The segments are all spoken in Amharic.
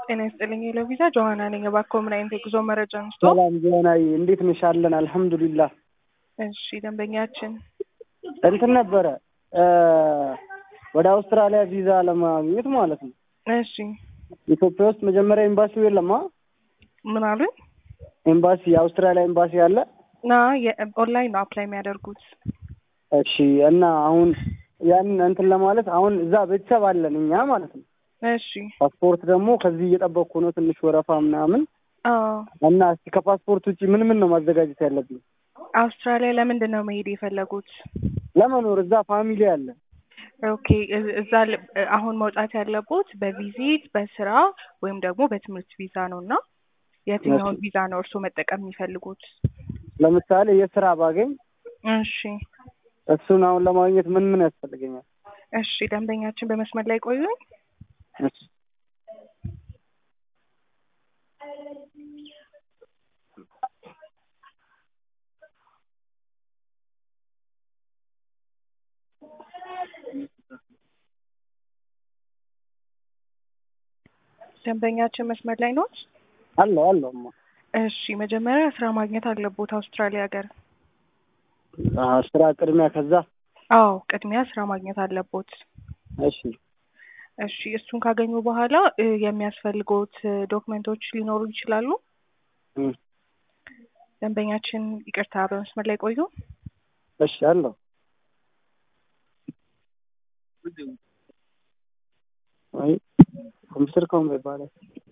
ጤና ይስጥልኝ የለቪዛ ጆሀና ነኝ። እባክዎ ምን አይነት የጉዞ መረጃ አንስቶ? ሰላም ጆናይ፣ እንዴት ነሽ? አለን አልሐምዱሊላህ። እሺ ደንበኛችን እንትን ነበረ ወደ አውስትራሊያ ቪዛ ለማግኘት ማለት ነው። እሺ ኢትዮጵያ ውስጥ መጀመሪያ ኤምባሲው የለማ ምን አሉኝ? ኤምባሲ የአውስትራሊያ ኤምባሲ አለ። ና ኦንላይን ነው አፕላይ የሚያደርጉት። እሺ እና አሁን ያንን እንትን ለማለት አሁን እዛ ቤተሰብ አለን እኛ ማለት ነው። እሺ ፓስፖርት ደግሞ ከዚህ እየጠበቅኩ ነው፣ ትንሽ ወረፋ ምናምን አዎ እና እስቲ ከፓስፖርት ውጭ ምን ምን ነው ማዘጋጀት ያለብኝ? አውስትራሊያ ለምንድን ነው መሄድ የፈለጉት? ለመኖር እዛ ፋሚሊ አለ። ኦኬ እ- እዛ ል- አሁን መውጣት ያለቦት በቪዚት በስራ ወይም ደግሞ በትምህርት ቪዛ ነው እና የትኛውን ቪዛ ነው እርስዎ መጠቀም የሚፈልጉት? ለምሳሌ የስራ ባገኝ እሺ እሱን አሁን ለማግኘት ምን ምን ያስፈልገኛል? እሺ ደንበኛችን በመስመር ላይ ቆዩኝ። እሺ ደንበኛችን መስመር ላይ ኖት? አለው አለው እማ እሺ መጀመሪያ ስራ ማግኘት አለቦት አውስትራሊያ ሀገር። አዎ፣ ስራ ቅድሚያ ከዛ አዎ ቅድሚያ ስራ ማግኘት አለቦት። እሺ እሺ እሱን ካገኙ በኋላ እ፣ የሚያስፈልጉት እ፣ ዶክመንቶች ሊኖሩ ይችላሉ። እም፣ ደንበኛችን ይቅርታ በመስመር ላይ ቆዩ። እሺ አለው ወይ ኮምፒውተር ከሆነ ይባላል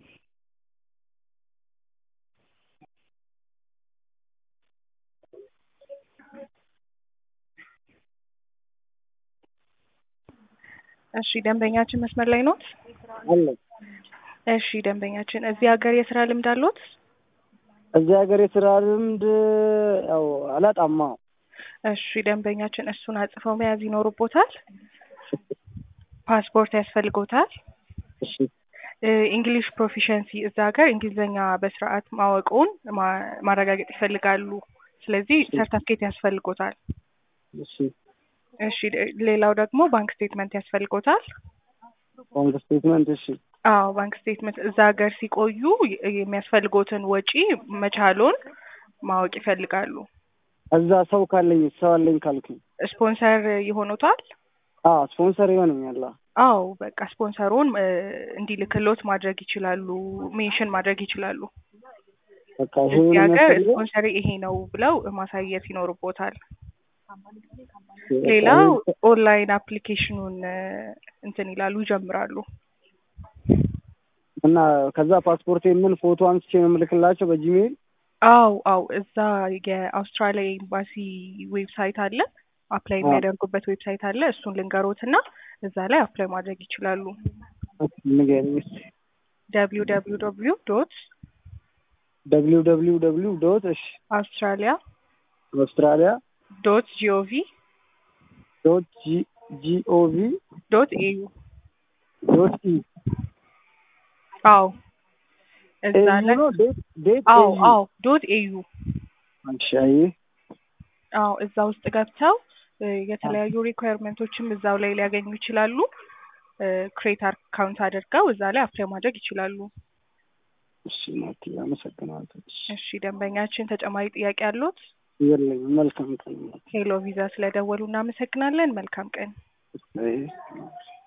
እሺ ደንበኛችን መስመር ላይ ኖት? አለው እሺ ደንበኛችን እዚህ ሀገር የስራ ልምድ አሎት? እዚህ ሀገር የስራ ልምድ ያው አላጣማ እሺ ደንበኛችን እሱን አጽፈው መያዝ ይኖርቦታል። ፓስፖርት ያስፈልጎታል። እሺ እንግሊሽ ፕሮፊሸንሲ እዛ ሀገር እንግሊዝኛ በስርዓት ማወቁን ማ- ማረጋገጥ ይፈልጋሉ። ስለዚህ ሰርተፍኬት ያስፈልጎታል። እሺ እሺ ሌ- ሌላው ደግሞ ባንክ ስቴትመንት ያስፈልጎታል። ባንክ ስቴትመንት እሺ አዎ ባንክ ስቴትመንት እዛ ሀገር ሲቆዩ የ- የሚያስፈልጎትን ወጪ መቻሉን ማወቅ ይፈልጋሉ። እዛ ሰው ካለኝ ሰው አለኝ ካልኩኝ ስፖንሰር ይሆኑታል። አዎ ስፖንሰር ይሆነኛል አዎ አዎ በቃ ስፖንሰሩን እ፣ እንዲልክሎት ማድረግ ይችላሉ። ሜንሽን ማድረግ ይችላሉ። በቃ ይሄ እዚህ ሀገር የሚያስፈልገው ስፖንሰር ይሄ ነው ብለው ማሳየት ይኖርቦታል። በቃ ሌላው ይሄ- ኦንላይን አፕሊኬሽኑን እ፣ እንትን ይላሉ ይጀምራሉ። እና ከዛ ፓስፖርት ምን ፎቶ አንስቼ ነው የምልክላቸው በጂሜይል አው አው እዛ የአውስትራሊያ ኤምባሲ ዌብሳይት አለ፣ አፕላይ አዎ። የሚያደርጉበት ዌብሳይት አለ። እሱን ልንገሮት እና እዛ ላይ አፕላይ ማድረግ ይችላሉ። ንገረኝ እስኪ ደብሊው ደብሊው ደብሊው ዶት ደብሊው ደብሊው ደብሊው ዶት እሺ አውስትራሊያ አውስትራሊያ ዶት ጂኦቪ ዶት ጂ ጂኦቪ ዶት ኤዩ ዶት ኢ አው እዛ ኤዩ ላይ ነው ዴት ዴት አው ኤዩ አው ዶት ኤዩ እሺ አየህ አው እዛ ውስጥ ገብተው እ፣ የተለያዩ ሪኳየርመንቶችም እዛው ላይ ሊያገኙ ይችላሉ። ክሬት አካውንት አድርገው እዛ ላይ አፕላይ ማድረግ ይችላሉ። እሺ ናቲ አመሰግናለሁ እሺ እሺ ደንበኛችን ተጨማሪ ጥያቄ አሉት? የለኝም መልካም ቀን ናቲ ሄሎ ቪዛ ስለደወሉ እናመሰግናለን። መልካም ቀን። አይ